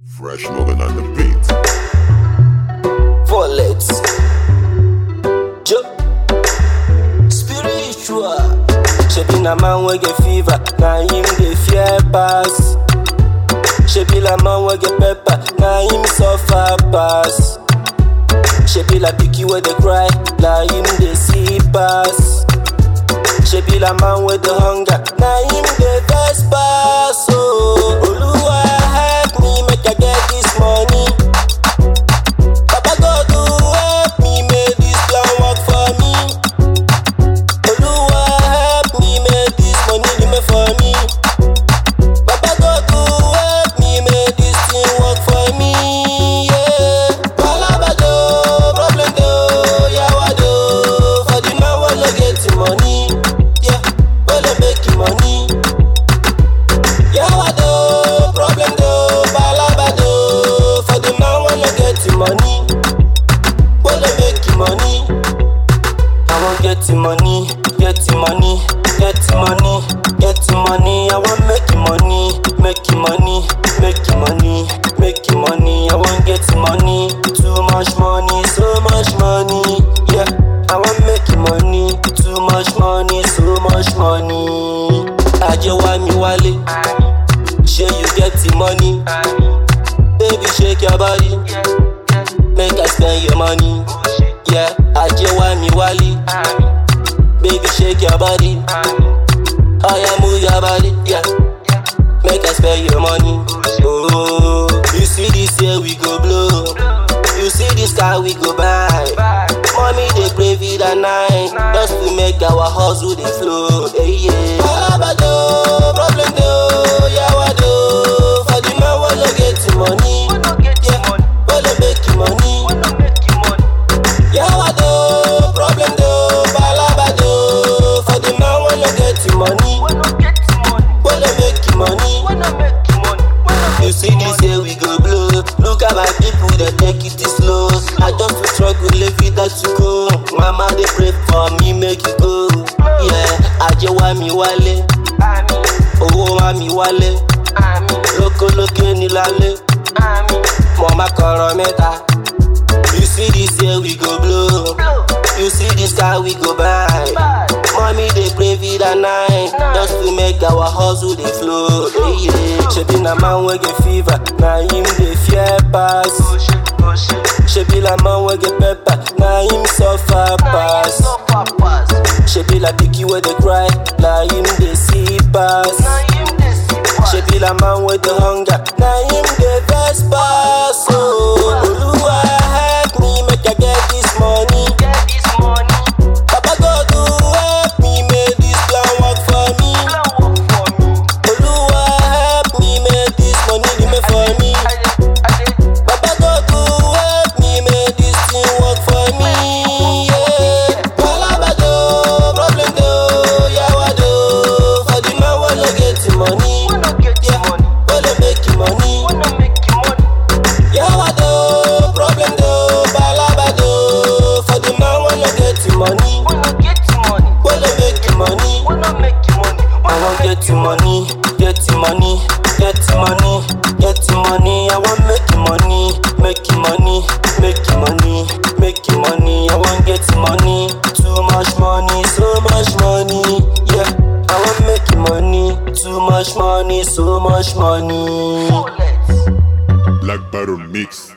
Fresh Logan on the beat. Bullets. Jo. Spiritual. Shebi na man wey get fever, na him dey fear pass. Shebi la man wey get pepper, na him suffer pass. Shebi la pikin wey dey cry, na him dey see pass. Shebi la man wey dey hunger, na him dey vex pass. Oh, Oluwa help me make I get this money. Baba God do help me make this plan work for me. Oluwa help me make this money remain for me. Baba God do help me make this thing work for me. Yeah. Palaba do, problem do, yawa do. For the man wey no get the money, yeah, wey no make the money. Yawa do, problem do, palaba do. For the man wey no get the money. When they make the money, I want get the money, get the money, get the money, get the money. I want make the money, make the money, make the money, make the money. I want get the money, too much money, so much money. Yeah, I want make the money, too much money, so much money. Aje wa mi wale, shey you get the money, baby shake your body. Make I spend your money. Yeah, Aje wa mi wali. Baby, shake your body. Oh yeah, move your body. Yeah, make I spend your money. Oh, you see this year we go blow. You see this car we go buy. Mommy they pray for the night just to make our hustle dey flow. Hey, yeah. Alabado, problem do, yawa do. For the man wey no get the money, yeah, wey no make the money. Yawa do, problem do, palaba do. For the man wey no get the money, wey no make the money. You see this year we go blow. Look at my people, they take it slow. I just feel struggle, live it that to go. Mama they pray for me, make it go. Yeah, Aje wa mi wale, owó wa mi wale. Lóko lókè ní lálẹ́, mo máa kọ̀rọ̀ mẹ́ta. You see this year we go blow. You see this car we go buy. Mommy they pray for the night just to make our hustle dey flow. Hey, yeah. Shebi na man wey get fever, na him dey fear pass. Shebi la man wey get pepper, na him suffer pass. Shebi la pikin wey dey cry, na him dey see pass. Shebi la man wey dey hunger, na him dey vex pass. Oh, Oluwa help me make I get this money. Baba God do help me make this plan work for me. Oluwa help me make this money remain for me. Baba God do help me make this thing work for me. Yeah. Palaba do, problem do, yawa do. For the man wey no get the money, yeah, wey no make the money. Yawa do, problem do, palaba do. For the man wey no get the money, wey no make the money. I want get the money, get the money, get the money, get the money. I want make the money, make the money, make the money, make the money. I want get the money, too much money, so much money. Yeah, I want make the money, too much money, so much money. Black Barrel Mix.